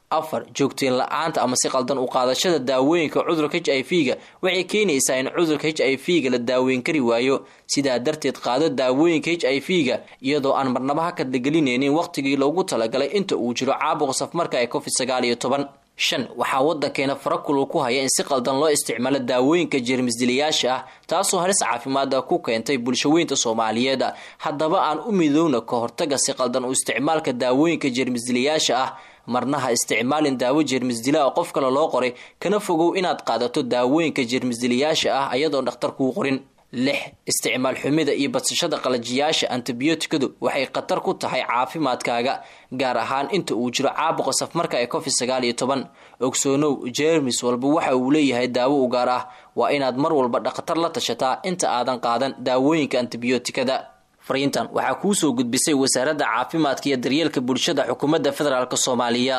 afar joogteen la-aanta ama si qaldan u qaadashada daawooyinka cudurka h i v ga waxay keenaysaa in cudurka h i v ga la daaweyn kari waayo sidaa darteed qaado daawooyinka h i v ga iyadoo aan marnaba ha kadlagelinaynin wakhtigii loogu talagalay inta uu jiro caabuqa safmarka ee covid sagaal iyo toban shan waxaa waddankeena farakulul ku haya in si qaldan loo isticmaalo daawooyinka jeermisdilayaasha ah taasoo halis caafimaada ku keentay bulshaweynta soomaaliyeed haddaba aan u midowna ka hortaga si qaldan u isticmaalka daawooyinka jeermisdilayaasha ah marna ha isticmaalin daawo jeermisdila oo qof kale loo qoray kana fogow inaad qaadato daawooyinka jeermisdilayaasha ah ayadoon dhakhtar kuu qorin lix isticmaal xumida iyo badsashada qalajiyaasha antibiyootikadu waxay khatar ku tahay caafimaadkaaga gaar ahaan inta uu jiro caabuqa safmarka ee covid sagaal iyo toban ogsoonow jeermis walba waxa uu leeyahay daawo u gaar ah waa inaad mar walba dhakhtar la tashataa inta aadan qaadan daawooyinka antibiyootikada fariintan waxaa kuu soo gudbisay wasaaradda caafimaadka iyo daryeelka bulshada xukuumadda federaalk soomaaliya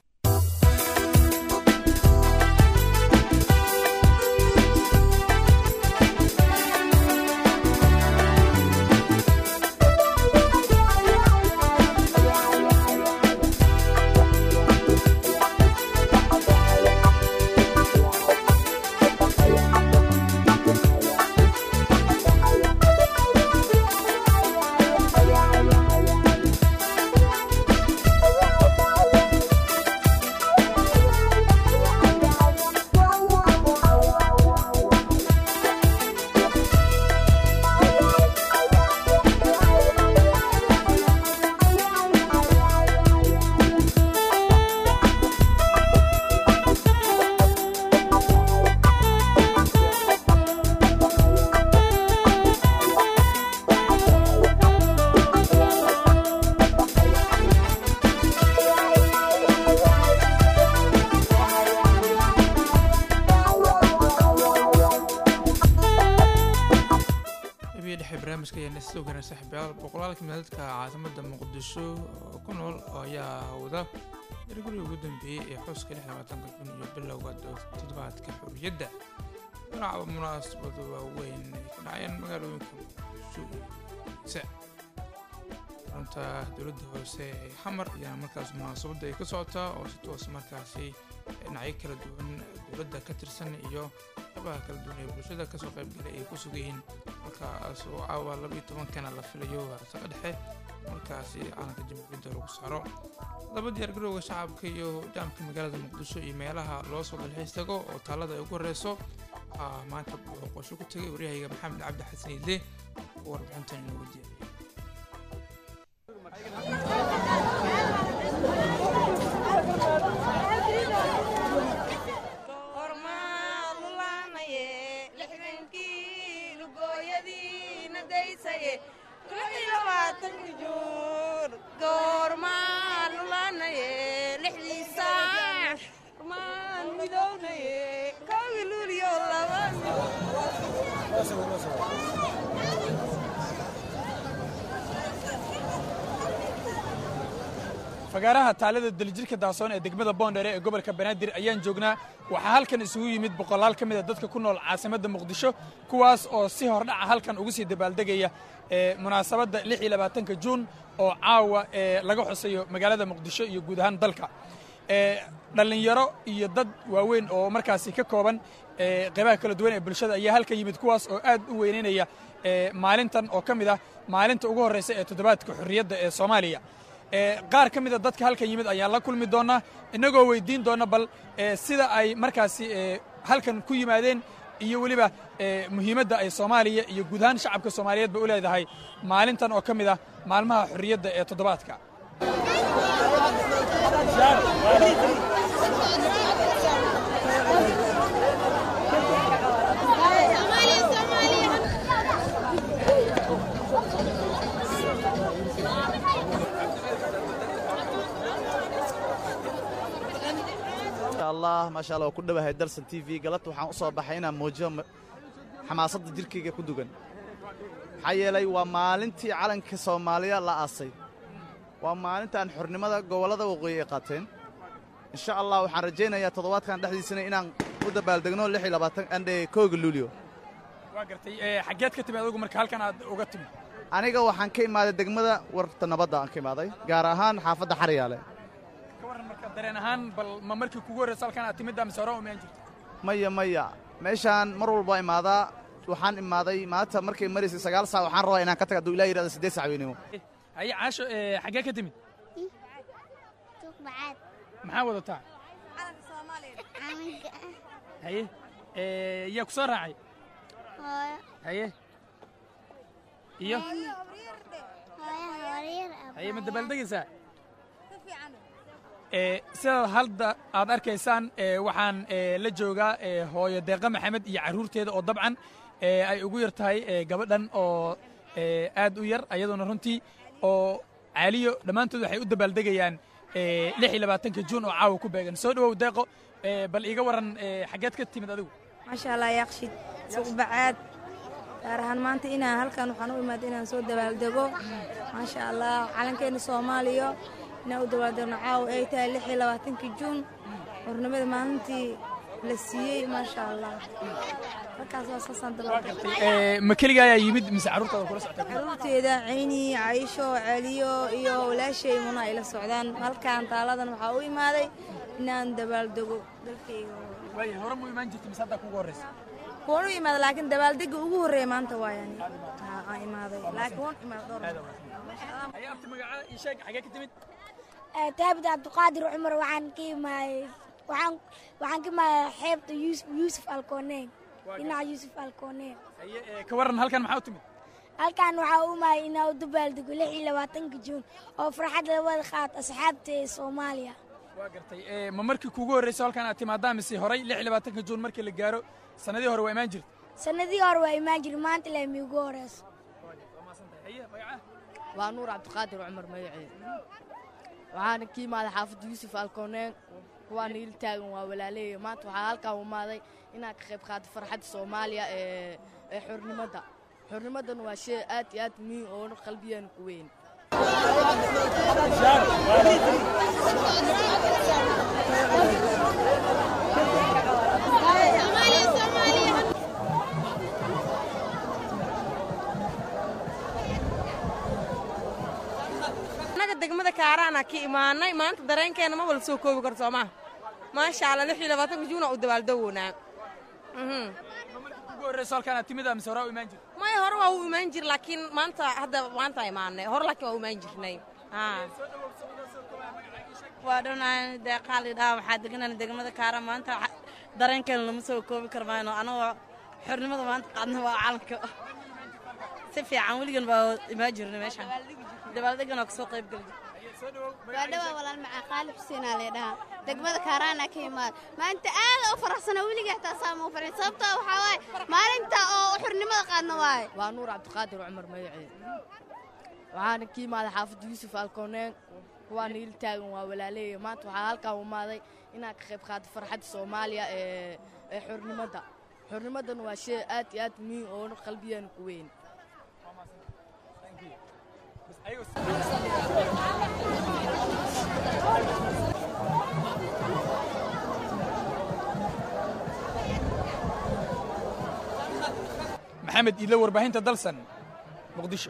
habiyii dhexe barnaamijka ayaa nasoo garan saaxiibayaal boqolaalka meeladka caasimada muqdisho oo ku nool oo ayaa wada yargurigii ugu dambeeyey ee xuska lix labaatanka jun iyo bilowga toddobaadka xorriyadda dhinaca munaasabado waaweyn ay ka dhacayeen magaalooyinka muqdisho iyo se runta dowladda hoose ee xamar ayaa markaas munaasabadda ay ka socotaa oo si toos markaasi dhinacyo kala duwan dowladda ka tirsan iyo qabaha kala duwan ee bulshada kasoo qaybgalay ay ku sugan yihiin markaas oo caawa labaiyo tobankana la filayo saqa dhexe markaasi caalanka jamhuuriyadda lagu saaro laba diyaargarowga shacabka iyo jaamka magaalada muqdisho iyo meelaha loo soo dalxiis tago oo taalada ay ugu horeyso waxaa maanta booqosho ku tegay waryahayga maxamed cabdi xasan iidle oo warbixintan inoogu diyaariyay fagaaraha taalada dalijirka daasoon ee degmada boondhere ee gobolka banaadir ayaan joognaa waxaa halkan isugu yimid boqolaal ka mid a dadka ku nool caasimadda muqdisho kuwaas oo si hordhaca halkan ugu sii dabaaldegaya ee munaasabadda lix iyo labaatanka juun oo caawa ee laga xusayo magaalada muqdisho iyo guud ahaan dalka ee dhallinyaro iyo dad waaweyn oo markaasi ka kooban ee qaybaha kala duwan ee bulshada ayaa halkan yimid kuwaas oo aad u weynaynaya ee maalintan oo ka mid ah maalinta ugu horreysa ee toddobaadka xorriyadda ee soomaaliya qaar ka mida dadka halkan yimid ayaan la kulmi doonnaa innagoo weydiin doonna bal sida ay markaasi halkan ku yimaadeen iyo weliba muhiimadda ay soomaaliya iyo guud ahaan shacabka soomaaliyeedba u leedahay maalintan oo ka mid ah maalmaha xorriyadda ee toddobaadka allah maasha allah waa ku dhowahay dalsan t v galabta waxaan u soo baxay inaan muujiyo xamaasadda jirkayga ku dugan maxaa yeelay waa maalintii calanka soomaaliya la aasay waa maalintaan xornimada gobollada waqooyi ay qaateen insha allah waxaan rajaynayaa toddobaadkan dhexdiisana inaan u dabaaldegno lix iyo labaatan andhe kooga luulyo waa gartay xaggeed ka timid adigu marka halkan aad uga timid aniga waxaan ka imaaday degmada warta nabadda aan ka imaaday gaar ahaan xaafadda xaryaale ka warran marka marka dareen ahaan bal ma markii kugu horreysa halkan aad timidda mise hore umaan jirta maya maya meeshaan mar walba imaadaa waxaan imaaday maanta markay maraysay sagaal saac waxaan rabaa inaan ka taga hadduu ilaah yidhahda siddeed sac weynimo haye caasho ee, xaggee ka timid maxaa wadataa haye ee, yaa ku soo raacay haye iyo haye ma dabaaldegaysaa ee, sidaad hadda aad arkaysaan ee, waxaan ee, la joogaa ee, hooyo deeqa maxamed iyo carruurteeda oo dabcan ee, ay ugu yar tahay ee, gabadhan oo ee, aad u yar ayaduna runtii oo caaliyo dhammaantood waxay u dabaaldegayaan ee, lix iyo labaatanka juun oo caawa ku beegan soo dhowow deeqo ee, bal iiga waran ee, xaggeed ka timid adigu maasha allah yaaqshid suuq bacaad gaar ahaan maanta inaan halkan waxaan u imaaday inaan soo dabaaldego maasha allah calankeena soomaaliya inaan u dabaaldegno caawa ay tahay lix iyo labaatankii juun xornimada maalintii la siiyey maasha allah halkaas waa saasaan dabaaldegay Ee, ma keliga ayaa yimid mise carruurtaada kula socota caruurteeda cayni caisho celiyo iyo walaashay muna ay la socdaan halkan taaladan waxaa u imaaday inaan dabaaldego dalkayga waaye hore mu imaan jirta mise haddaa kugu horreysa waan u imaada laakiin dabaaldega ugu horreeya maanta waayani aan imaaday laakiin waan imaada dhowr haye abti magaca ii sheeg xaggee ka timid taabid cabdiqaadir cumar waxaan ka imaaday waxaan waxaan ka imaaday xeebta yuusuf yuusuf alkooneen dhinaca yuusuf alkooneen haye ee, ka waran halkan maxaa u timid halkan waxaa u imaaday inaa u dabaaldego lix iyo labaatanka juun oo farxad labada qaad asxaabta ee soomaaliya waa gartay ee, ma markii kugu horreysa halkan aad timaadaa mise horay lix iyo labaatanka juun markii la gaaro sannadii hore waa imaan jirta sanadii hore waa imaan jiri maanta ilaa miigu horeyso waa nuur cabdiqaadir cumar magaceed waxaana ka imaaday xaafadda yuusuf alkooneen kuwaana il taagan waa walaaleeya maanta waxaa halkaan u imaaday inaan ka qayb qaato farxadda soomaaliya ee ee xornimada xornimadana waa shay aad iyo aad muhiim oona qalbigeena ku weyn annaga degmada kaaraana ka imaanay maanta dareenkeena ma wala soo koobi karo soomaa maasha allah lix iyo labaatanka juuna u dabaaldegownaa kugu horreysa halkan aad timid mise horaa u imaan jirta maya hore waa u imaan jir laakiin maanta hadda maanta imaanay hore laakiin waa u imaan jirnay waa dhownahay deeqaali dhaha waxaa deganana degmada kaara maanta waxa- dareenkeena lama soo koobi karmayno anagoo xornimada maanta qaadna waa calanka si fiican weligan baa imaan jirnay meeshaan dabaaldegan oo kasoo qayb geli waa dhawaa walaal macaa qaalib xuseenaa leedhahaa degmada kaaraana ka imaad maanta aada u faraxsana weliga xitaa saama u farxin sababtoo waxaa waaye maalinta oo xurnimada qaadna waaye waa nuur cabdiqaadir cumar magaceed waxaana ka imaaday xaafadda yuusuf alkooneen kuwaana il taagan waa walaaleeya maanta waxaa halkaan u imaaday inaan ka qayb qaato farxadda soomaaliya ee ee xornimada xornimadana waa shay aad iyo aad muhiim oona qalbigeena ku weyn maxamed iidle warbaahinta dalsan muqdisho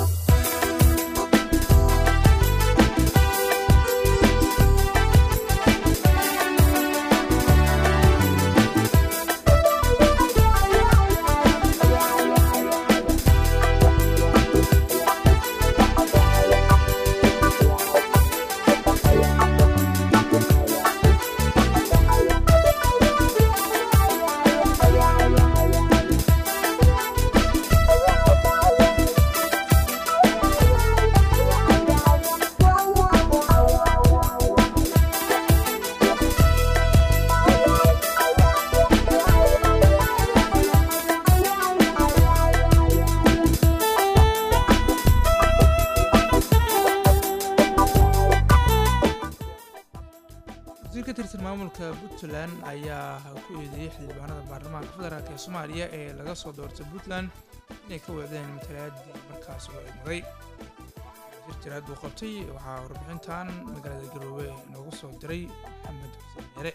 wasiir ka tirsan maamulka puntland ayaa ku eedeeyey xildhibaanada baarlamaanka federaalk ee soomaaliya ee laga soo doortay puntland inay ka weecdeen matalaadii markaas loo egmaday wasiir jiraad uu qabtay waxaa warbixintan magaalada garoobe noogu soo diray maxamed xuseen yare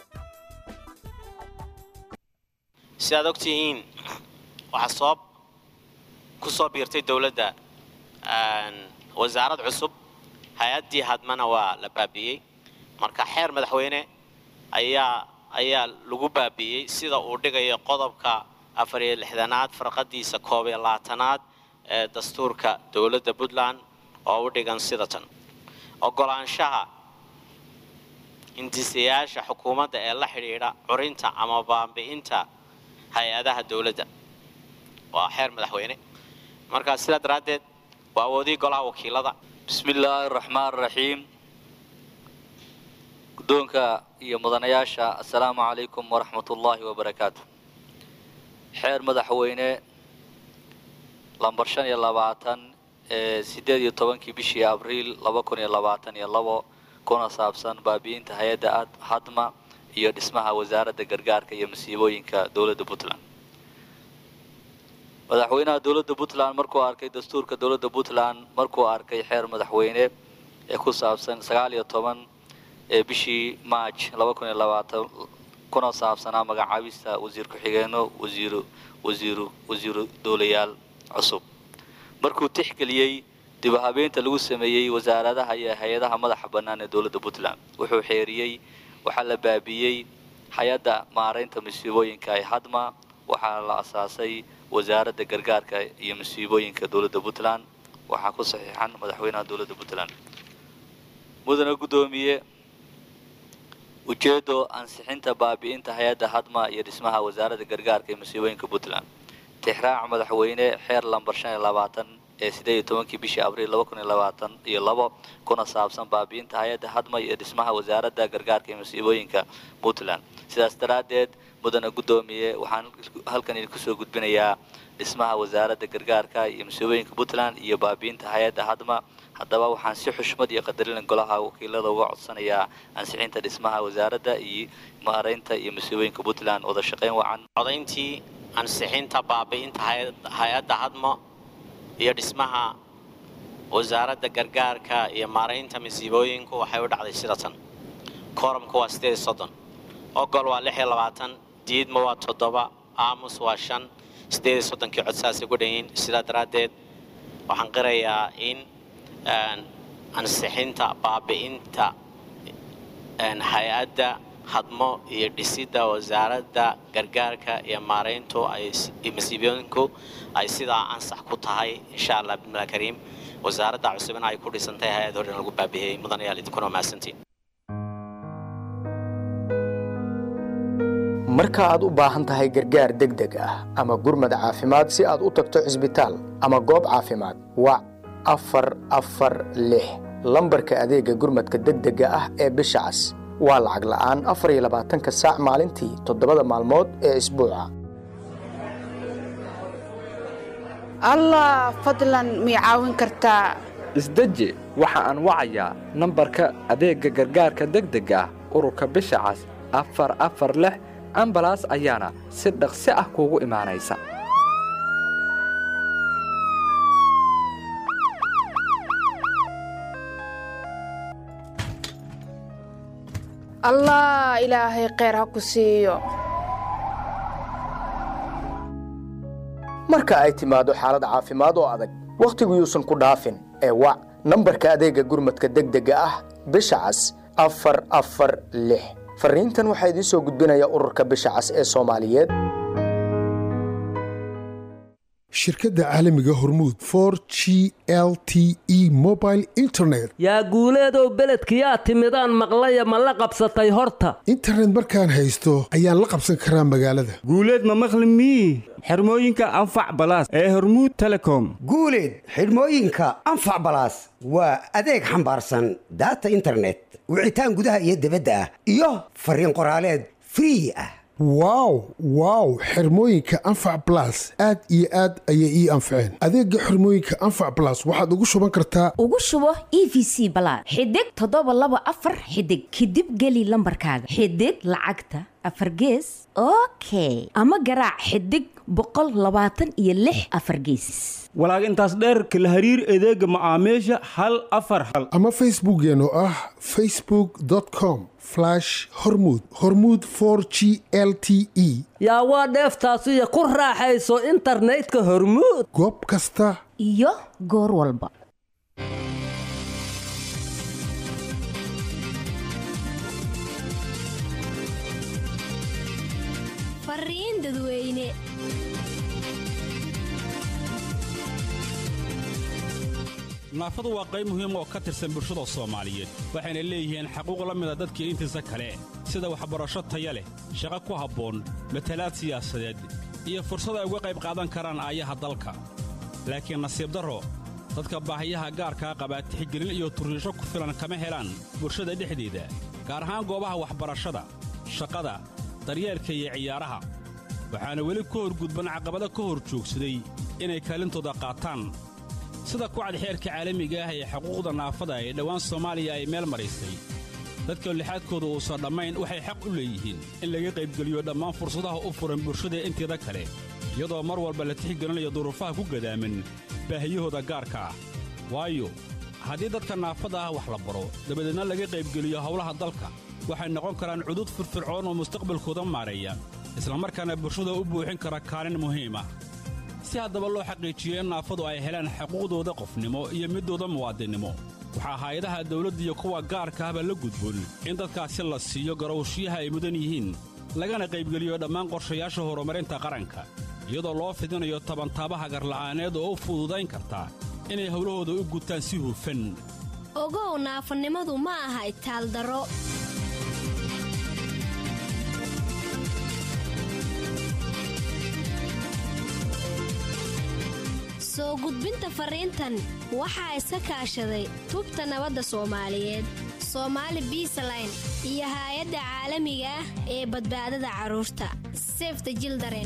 sidaad og tihiin waxaa sabab ku soo biirtay dowladda wasaarad cusub hay-addii hadmana waa la baabi'iyey marka xeer madaxweyne ayaa ayaa lagu baabi'iyey sida uu dhigayo qodobka afar iyo lixdanaad farqadiisa koob iyo labaatanaad ee dastuurka dowladda puntland oo u dhigan sida tan ogolaanshaha hindisayaasha xukuumadda ee la xidhiidha curinta ama baabi'inta hay-adaha dowladda waa xeer madaxweyne marka sidaa daraaddeed waa awoodii golaha wakiilada bismi illaahi araxmaan araxiim guddoonka iyo mudanayaasha assalaamu calaykum waraxmatullaahi wabarakaatu xeer madaxweyne lambar shan iyo labaatan ee siddeed iyo tobankii bishii abriil laba kun iyo labaatan iyo labo kuna saabsan baabi'inta hay-adda hadma iyo dhismaha wasaaradda gargaarka iyo masiibooyinka dowladda puntland madaxweynaha dowladda puntland markuu arkay dastuurka dowladda puntland markuu arkay xeer madaxweyne ee ku saabsan sagaal iyo toban ee bishii march laba kun iyo labaatan kuna saabsanaa magacaabista wasiir ku-xigeenno wasiiru wasiiru wasiiru dowlayaal cusub markuu tixgeliyey dib u habeynta lagu sameeyey wasaaradaha iyo hay-adaha madaxa bannaan ee dowladda puntland wuxuu xeeriyey waxaa la baabiiyey hay-adda maaraynta masiibooyinka ee hadma waxaa la asaasay wasaaradda gargaarka iyo masiibooyinka dowladda puntland waxaa ku saxiixan madaxweynaha dowladda puntland mudane guddoomiye ujeedo ansixinta baabi'inta hay-adda hadma iyo dhismaha wasaaradda gargaarka iyo masiibooyinka puntland tixraac madaxweyne xeer lambar shan iyo labaatan ee sideed iyo tobankii bishii abriil laba kun iyo labaatan iyo labo kuna saabsan baabi'inta hay-adda hadma iyo dhismaha wasaaradda gargaarka iyo masiibooyinka puntland sidaas daraaddeed mudane guddoomiye waxaan halkan idinku soo gudbinayaa dhismaha wasaaradda gargaarka iyo masiibooyinka puntland iyo baabi'inta hay-adda hadma haddaba waxaan si xushmad iyo qadarin golaha wakiilada uga codsanayaa ansixinta dhismaha wasaaradda iyo maaraynta iyo masiibooyinka puntland wada shaqayn wacan codayntii ansixinta baabi'inta hay-adda hadmo iyo dhismaha wasaaradda gargaarka iyo maaraynta masiibooyinku waxay u dhacday sida tan kooramku waa sideed iyo soddon ogol waa lix iyo labaatan diidma waa toddoba aamus waa shan sideed iyo soddonkii codsaasay ku dhanyiin sidaa daraaddeed waxaan qirayaa in ansixinta baabi'inta hay-adda hadmo iyo dhisidda wasaaradda gargaarka iyo maarayntu masiibooyinku ay sidaa ansax ku tahay insha allah bismillahi kariim wasaaradda cusubina ay ku dhisantahay hay-ad horena lagu baabihiyey mudanayaal idinkuna mahadsantiin marka aad u baahan tahay gargaar degdeg ah ama gurmad caafimaad si aad u tagto cisbitaal ama goob caafimaad wac afar afar lix lambarka adeega gurmadka degdega ah ee bisha cas waa lacag la'aan afar iyo labaatanka saac maalintii toddobada maalmood ee isbuuca allah fadlan mii caawin kartaa isdeji waxa aan wacayaa nambarka adeegga gargaarka degdega ah ururka bisha cas afar afar lix ambalaas ayaana si dhaqsi ah kuugu imaanaysa allah ilaahay kheyr ha ku siiyo marka ay timaado xaalad caafimaad oo adag wakhtigu yuusan ku dhaafin ee wac nambarka adeegga gurmadka degdega ah bisha cas afar afar lix fariintan waxaa idiin soo gudbinaya ururka bisha cas ee soomaaliyeed shirkadda caalamiga hormuud for g l t e mobile internet yaa guuleedow beledkiyaa timidaan maqlaya ma la qabsatay horta internet markaan haysto ayaan la qabsan karaa magaalada guuleed ma maqli mii xirmooyinka anfac balaas ee hormuud telecom guuleed xidhmooyinka anfac balaas waa adeeg xambaarsan daata internet wicitaan gudaha iyo dibadda ah iyo fariin qoraaleed free ah wow wow xirmooyinka anfac balas aad iyo aad ayay ii anfaceen adeegga xirmooyinka anfac balas waxaad ugu shuban kartaa ugu shubo e v c balaad xidig toddoba laba afar xidig kadib geli lambarkaaga xidig lacagta afar gees okay ama garaac xidig boqol labaatan iyo lix afar geesis walaag intaas dheerka la hariir adeega macaamiisha hal afar hal ama facebookeen oo ah facebook com hormud hormud g l t e yaa waa dheeftaasiyo ku raaxayso internetka hormuud goob kasta iyo goor walba beledweyne naafadu waa qayb muhiim oo ka tirsan bulshada soomaaliyeed waxayna leeyihiin xaquuq la mida dadkii intiisa kale sida waxbarasho taya leh shaqo ku habboon matalaad siyaasadeed iyo fursad ay uga qayb qaadan karaan aayaha dalka laakiin nasiib darro dadka baahiyaha gaarkaa qabaa tixgelin iyo turriisho ku filan kama helaan bulshada dhexdeeda gaar ahaan goobaha waxbarashada shaqada daryeelka iyo ciyaaraha waxaana weli ka horgudban caqabado ka hor joogsaday inay kaalintooda qaataan sida kucad xeerka caalamiga ah ee xuquuqda naafada ee dhowaan soomaaliya ay meel maraysay dadka lixaadkooda uusan dhammayn waxay xaq u leeyihiin in laga qaybgeliyo dhammaan fursadaha u furan bulshada inteeda kale iyadoo mar walba la tixgelinayo duruufaha ku gadaaman baahiyahooda gaarka ah waayo haddii dadka naafada ah wax la baro dabadeedna laga qaybgeliyo howlaha dalka waxay noqon karaan cudud firfircoon oo mustaqbalkooda maareeya islamarkaana bulshada u buuxin kara kaalin muhiim ah si haddaba loo xaqiijiyo in naafadu ay helaan xuquuqdooda qofnimo iyo middooda muwaadinnimo waxaa hay-adaha dawladda iyo kuwa gaarka ahba la gudboon in dadkaasi la siiyo garowshiyaha ay mudan yihiin lagana qaybgeliyo dhammaan qorshayaasha horumarinta qaranka iyadoo loo fidinayo tabantaabaha garla'aaneed oo u fududayn karta inay howlahooda u gutaan si hufan ogow naafanimadu ma aha itaaldaro soo gudbinta fariintan waxaa iska kaashaday tubta nabadda soomaaliyeed soomaali biisaline iyo haay-adda caalamiga ah ee badbaadada carruurta sefta jildaren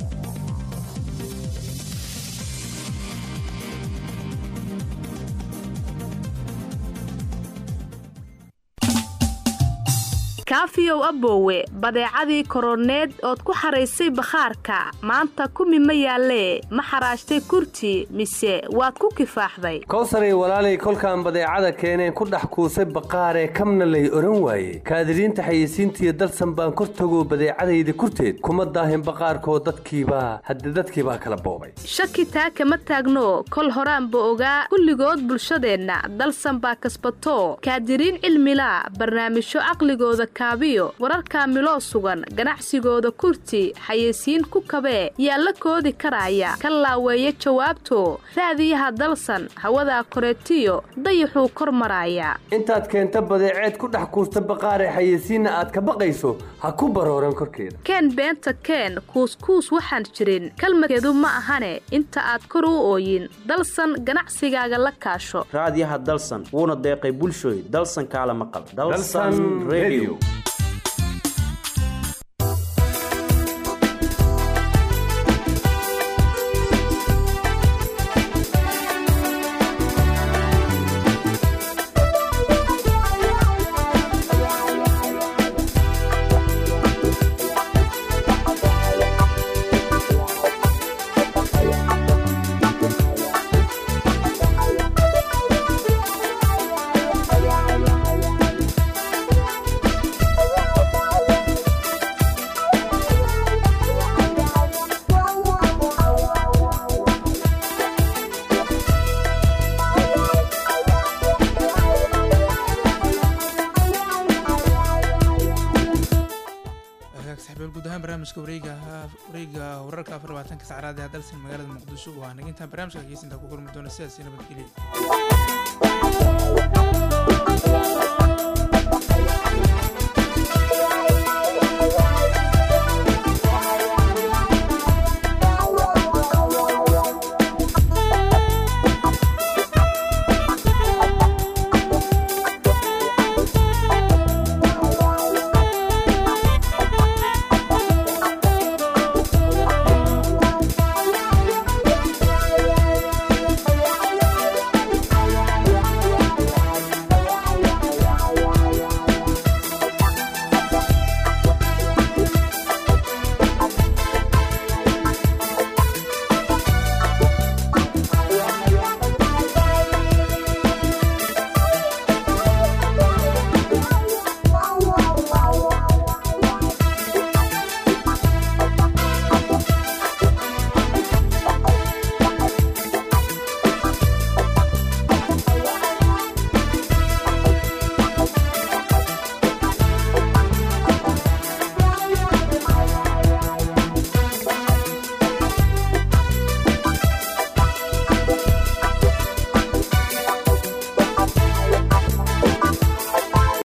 kaafiyow aboowe badeecadii koroneed ood ku xaraysay bakhaarka maanta kumi ma yaallee ma xaraashtay kurti mise waad ku kifaaxday kowsaray walaalay kolkaan badeecada keeneen ku dhex kuusay baqaaree kamna lay odhan waaye kaadiriinta xayeysiintiiyo dalsan baan kor tago badeecadayda kurteed kuma daahin baqaarkoo dadkiibaa hadde dadkiibaa kala boobay shaki taa kama taagno kol horaanba ogaa kulligood bulshadeenna dalsan baa kasbato kaadiriin cilmilaa barnaamijyo caqligooda wararka miloo sugan ganacsigooda kurti xayeysiin ku kabee yaa la koodi karaaya ka laaweeya jawaabto raadiyaha dalsan hawadaa koreetiyo dayaxuu kor maraaya intaad keenta badeeceed ku dhex kuusta baqaaree xayeysiinna aad ka baqayso ha ku barooran korkeeda keen beenta keen kuuskuus waxaan jirin kalmadkeedu ma ahane inta aad kor u ooyin dalsan ganacsigaaga la kaasho raadiyaha dalsan wuuna deeqay bulshooy dalsan kaala maqal barnaamijka wareega wareega wararka afar labaatanka sacraad ee dalsan magaalada muqdisho waa nagintaan barnaamijka keysinta ku kulmi doona sidaasi nabadgelya